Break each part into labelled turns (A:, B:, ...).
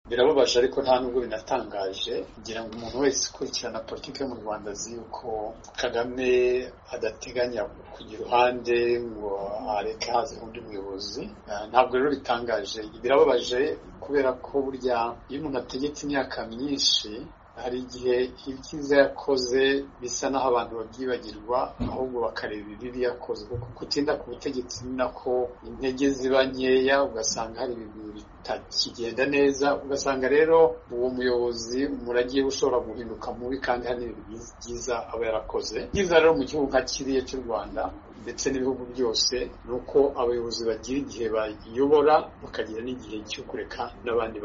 A: birababaje ariko nta nubwo binatangaje ngira ngo umuntu wese ukurikirana politiki yo mu rwanda azi yuko kagame adateganya kujya iruhande ngo areke hazeho undi muyobozi ntabwo rero bitangaje birababaje kubera ko burya iyo umuntu ategetse imyaka myinshi hari igihe ibyiza yakoze bisa naho abantu babyibagirwa ahubwo bakareba ibibi yakoze kuko gutinda ku butegetsi ni nako intege ziba nkeya ugasanga hari ibintu bitakigenda neza ugasanga rero uwo muyobozi umuragiye ushobora guhinduka mubi kandi hari n'ibintu byiza aba yarakoze byiza rero mu gihugu nka kiriya cy'u rwanda ndetse n'ibihugu byose ni uko abayobozi bagira igihe bayobora bakagira n'igihe cyo kureka n'abandi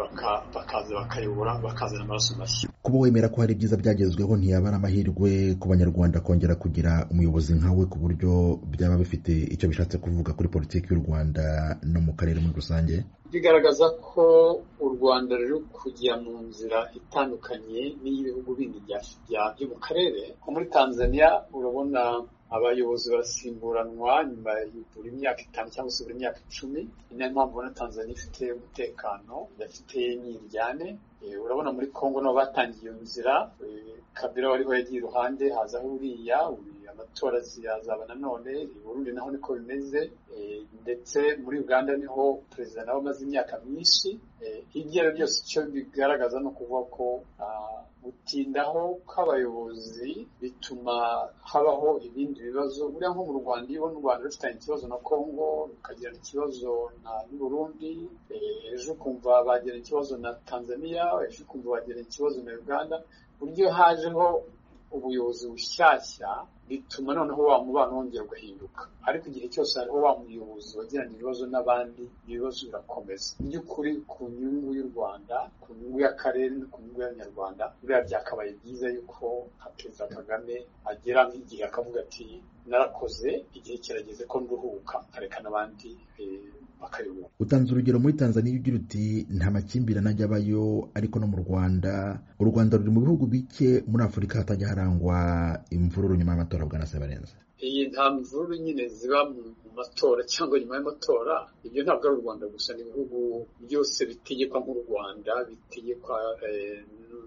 A: bakaza bakayobora bakazana amaraso mashya
B: kuba wemera ko hari ibyiza byagezweho ntiyaba ari amahirwe ku banyarwanda kongera kugira umuyobozi nkawe ku buryo byaba bifite icyo bishatse kuvuga kuri politiki y'u rwanda no mu karere muri rusange
A: bigaragaza ko u rwanda ruri kujya mu nzira itandukanye n'iy'ibihugu bindi byo mu karere nko muri tanzania urabona abayobozi barasimburanwa nyuma buri myaka itanu cyangwa se buri myaka icumi ni nayo mpamvu ubona tanzania ifite umutekano idafite nyiryane urabona muri congo nabo batangiye iyo nzira kabira wariho yagiye iruhande hazaho uriya amatora ziyazaba nanone burundi naho niko bimeze ndetse muri uganda niho perezida nawe amaze imyaka myinshi ibyo ari byo byose icyo bigaragaza ni ukuvuga ko gutindaho kw'abayobozi bituma habaho ibindi bibazo buriya nko mu rwanda iyo ubona u rwanda rufitanye ikibazo na congo rukagirana ikibazo na burundi ejo ukumva bagirana ikibazo na tanzania ejo ukumva bagirana ikibazo na uganda buryo hajeho ubuyobozi bushyashya bituma noneho wa mubano wongera ugahinduka ariko igihe cyose hariho wa muyobozi wagirana ibibazo n'abandi ibibazo birakomeza mu by'ukuri ku nyungu y'u rwanda ku nyungu y'akarere no ku nyungu y'abanyarwanda buriya byakabaye byiza yuko nka perezida kagame agera nk'igihe akavuga ati narakoze igihe kirageze ko nduhuka nkareka n'abandi bakayobora
B: utanze urugero muri tanzania ugira uti nta makimbirane ajya abayo ariko no mu rwanda u rwanda ruri mu bihugu bike muri afurika hatajya harangwa imvururu nyuma y'amatora amatora bwana sebarenze
A: iyi nta mvururu nyine ziba mu matora cyangwa nyuma y'amatora ibyo ntabwo ari u rwanda gusa ni ibihugu byose bitegekwa nk'u rwanda bitegekwa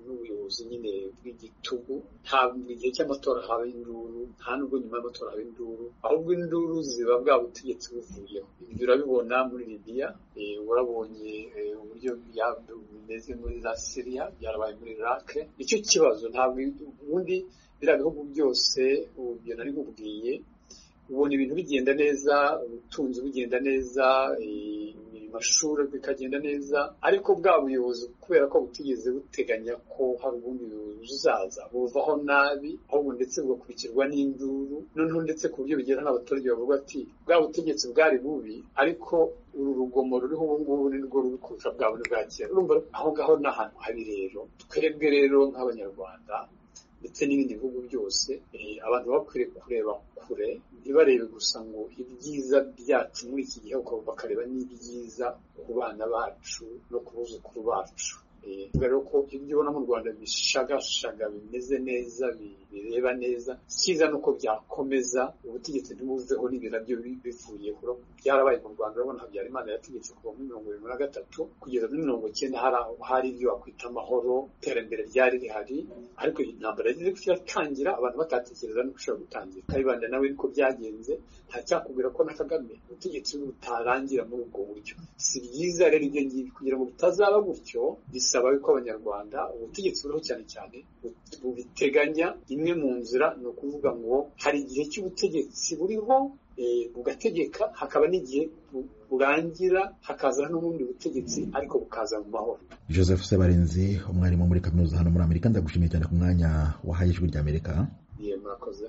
A: n'ubuyobozi nyine bw'igitugu ntabwo igihe cy'amatora haba induru nta nubwo nyuma y'amatora haba induru ahubwo induru ziba bwa butegetsi buvuyeho ibyo urabibona muri libiya urabonye uburyo bimeze muri za siriya byarabaye muri irake nicyo kibazo ntabwo ubundi biriya bihugu byose ubyo nari nkubwiye ubona ibintu bigenda neza ubutunzi bugenda neza amashuri bikagenda neza ariko bwa buyobozi kubera ko butigeze buteganya ko hari ubundi buyobozi uzaza buvaho nabi ahubwo ndetse bugakurikirwa n'induru noneho ndetse ku buryo bigera n'abaturage bavuga ati bwa butegetsi bwari bubi ariko uru rugomo ruriho ubu ngubu ni rwo ruri kurusha bwa buri bwa kera urumva aho ngaho ni ahantu habi rero twebwe rero nk'abanyarwanda ndetse n'ibindi bihugu byose abantu bakwiriye kureba kure ntibarebe gusa ngo ibyiza byacu muri iki gihe bakareba n'ibyiza ku bana bacu no ku buzukuru bacu rero ko ibyo ubona mu rwanda bishagashaga bimeze neza bireba neza icyiza ni uko byakomeza ubutegetsi ntibuveho n'ibintu byo bivuyeho byarabaye mu rwanda urabona habyarimana yategetse kuva muri mirongo irindwi na gatatu kugeza muri mirongo icyenda hari ibyo wakwita amahoro iterambere ryari rihari ariko iyi ntambara yagize ko iratangira abantu batatekereza no gushobora gutangira kayibanda nawe niko byagenze ntacyakubwira ko na kagame ubutegetsi butarangira muri ubwo buryo si byiza rero ibyo ngibyo kugira ngo bitazaba gutyo bisaba yuko abanyarwanda ubutegetsi buriho cyane cyane bubiteganya imwe mu nzira ni ukuvuga ngo hari igihe cy'ubutegetsi buriho bugategeka hakaba n'igihe burangira hakaza n'ubundi butegetsi ariko bukaza mu mahoro
B: joseph sebarenzi umwarimu muri kaminuza hano muri amerika ndagushimiye cyane ku mwanya wahaye ijwi ry'amerika
A: murakoze